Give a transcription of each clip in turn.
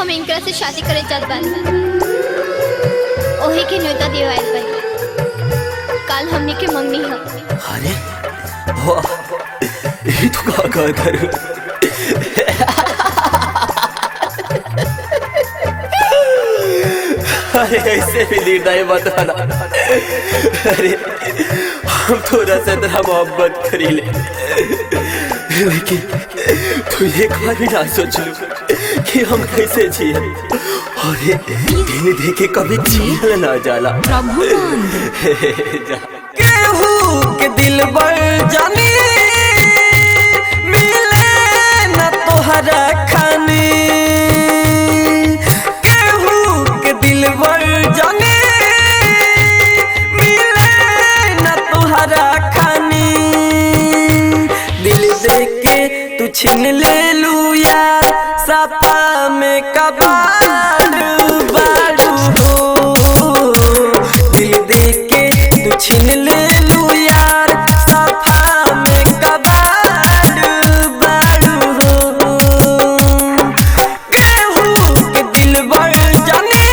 हम इनकरा से शादी करे चाहत बानी ओही के न्योता दिवाइल बानी काल हमनी के मंगनी ह अरे वाह ये तो का का कर अरे ऐसे भी निर्णय मत आना अरे हम थोड़ा सा तेरा मोहब्बत करी ले लेकिन तू एक बार भी ना सोच लू कि हम कैसे जिए अरे दिन देखे कभी जियल ना जाला प्रभुनंद जा। केहू के दिल बड़ जानी मिले न तोहरा खानी केहू के दिल बड़ जानी मिले न तोहरा खानी दिल दे के तू छीन ले लू यार सपा में कबाड़ बाड़ू हो दिल दे के तू छीन ले लू यार सफा में कबाड़ बाड़ू हो केहू के दिल बड़ जानी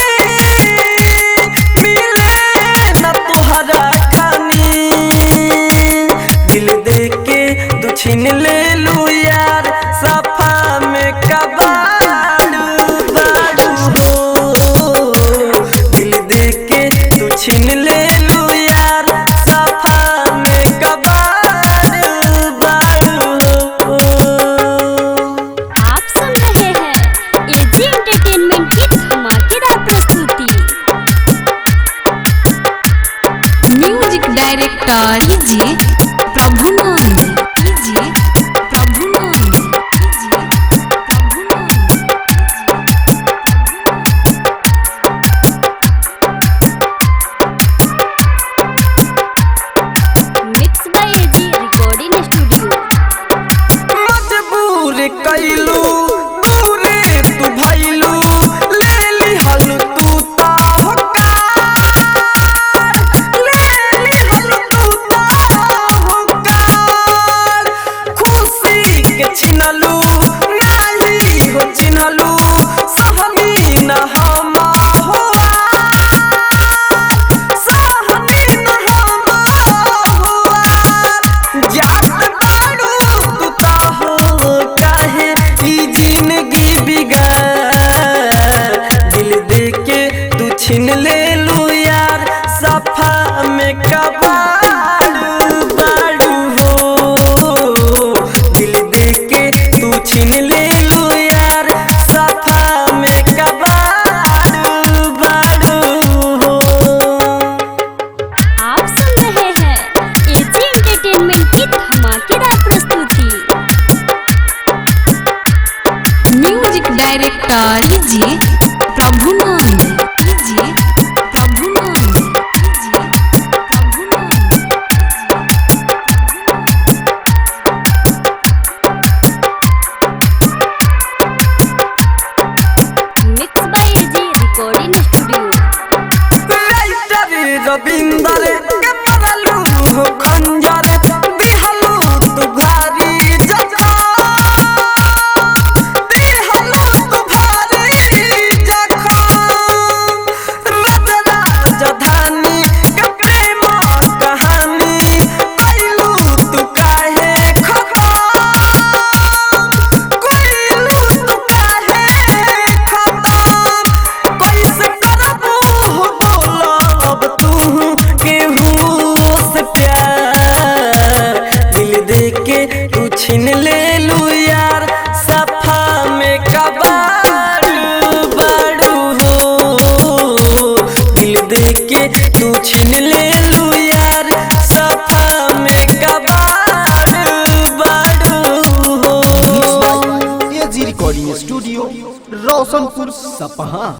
मिले न तोहरा खानी दिल दे के तू छीन ले लू यार सफा में कबाड़ बाड़ू हो दिल दे के तू छीन ले लू यार सफा में कबाड़ बाड़ू हो आप सुन रहे हैं एजी एंटरटेनमेंट की धमाकेदार प्रस्तुति म्यूजिक डायरेक्टर कीजिए प्रभुनंद कीजिए प्रभुनंद कीजिए प्रभुनंद mix by AG recording studio मजबूर कैलू दूरे तू भैलू ले लिहल तू ता होकार ले लिहल तू ता होकार खुशी के छिनलू नाही हो चिन्हलू सहनी न हम होआ सहनी न हम होआ जात बाड़ू तू तो हो काहे ई जिंदगी बिगाड़ दिल दे के तू छीन ले लू यार सफा में कबाड़ बाड़ू हो दिल दे के तू छीन ले लू यार सफा में कबाड़ बाड़ू हो आप सुन रहे हैं एजी एंटरटेनमेंट की धमाकेदार प्रस्तुति म्यूजिक डायरेक्टर कीजिए प्रभुनंद कीजिए प्रभुनंद कीजिए प्रभुनंद mix by AG recording studio writer Ravinder के मरलू हो खंजर दिहलू तू भारी जखा दिहलू तू भारी जखा रजरा जधानी के प्रेम कहानी कैलू तू काहे खखा कोइलू तू काहे खतम कैसे करबू हो बोलब तू केहू से प्यार दिल दे के तू छीन ले लू यार सफा में कबाड़ बाड़ू हो दिल दे के तू छीन ले लू यार सफा में कबाड़ बाड़ू हो एजी रिकॉर्डिंग स्टूडियो रोशनपुर सपहा